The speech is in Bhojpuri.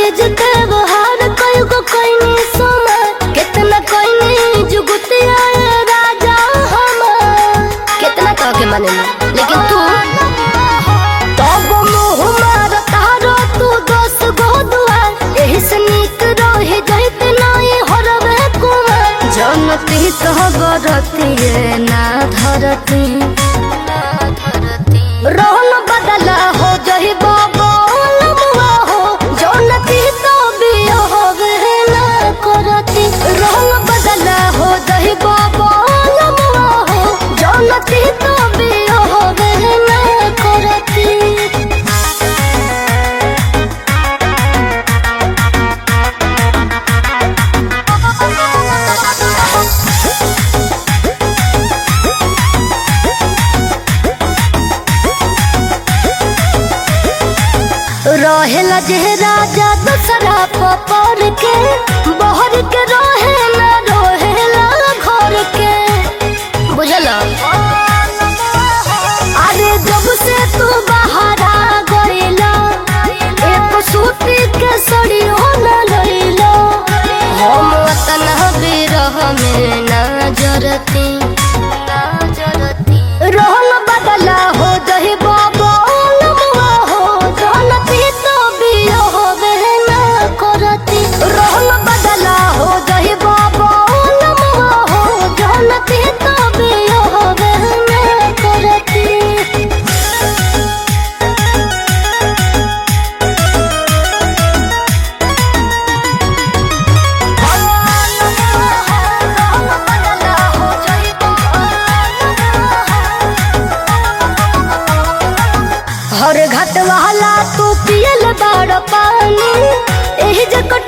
दहेज के बहार कई गो कोइनी सोमर कितना कोइनी जुगुती आए राजा हमार कितना कह के माने लेकिन तू तब मुँह मार तारो तू दस गो दुआर एही से नीक रहे जहित नाई हरवे कुमार जनती कह गरती ना धरती रोहन बदला हो जही बाबा लमुआ हो जनती तो बिया होवे ना करती रोहन बदला हो जही बाबा लमुआ हो जनती तो बिया होवे ना करती रहेला जे राजा दूसरा पपर के बहर के रहे ना रहेला घर के बुझल अरे जब से तू बाहर आ गईला एक सूती के सड़ी हो न लईला हम वतन बिरह में ना जरती ना जरती रोहन बदला हो जही बाबा लमुआ हो जानती तो बिया होवे ना करती रोहन बदला हो जही बाबा लमुआ हो जानती तो बिया होवे ना करती हर घाट वाला तू पियल बाड़ पानी एही जकर